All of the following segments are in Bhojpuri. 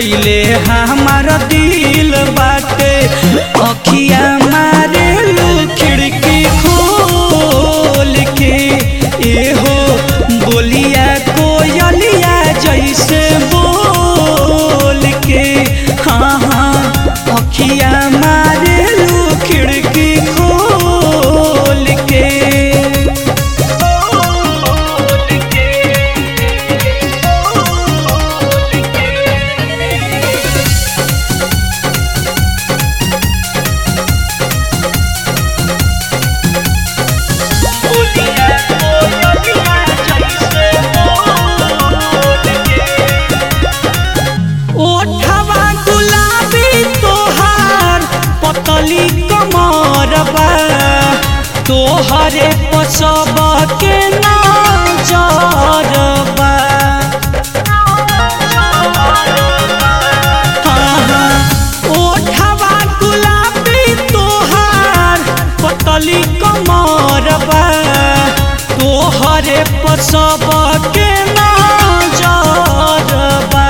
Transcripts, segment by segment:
कैले हमार दिल बाटे अखिया मारे खिड़की खोल के एहो बोलिया कोयलिया जैसे बोल के हाँ हाँ अखिया मारे खिड़की खोल के ओठवा गुलाबी तोहार पतली कमरबा तोहरे पसब के नजरबा हाँ, हाँ, ओठवा गुलाबी तोहार पतली कमरबा तोहरे पसब के नजरबा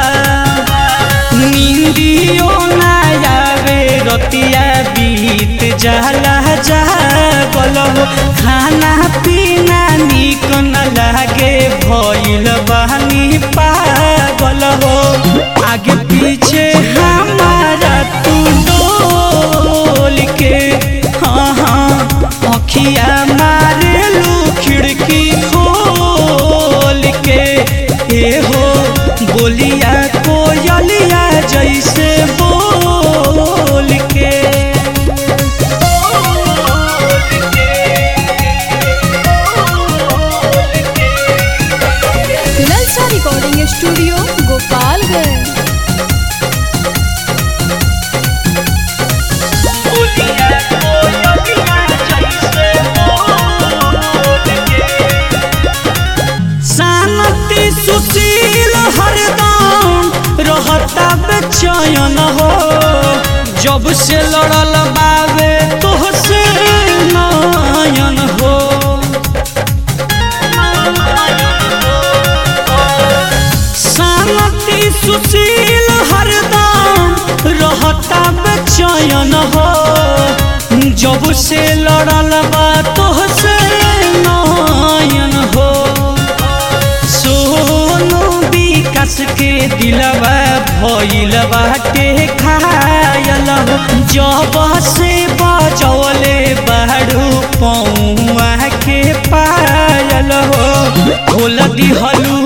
नींदियो ना आवे रतिया बीत जाला जागल हो खाना पीना निक न लागे भइल बानी पागल हो आगे पीछे हमारा तू डोल के हाँ हाँ अखिया मारेलू खिड़की खोल के ए हो बोलिया कोयलिया जैसे बोल के ललचा रिकॉर्डिंग स्टूडियो गोपालगंज शांति सुशील हरदम रहता बेचैन हो जब से लड़ल बावे तोहसे नयन हो शांति सुशील हरदम रहता बेचैन हो जब से लड़ल बा तोहसे नयन हो सोनू विकास के दिलवा भइल बाटे खायल हो जब से बजौले बाड़ू पौआ के पायल हो खोल दिहलू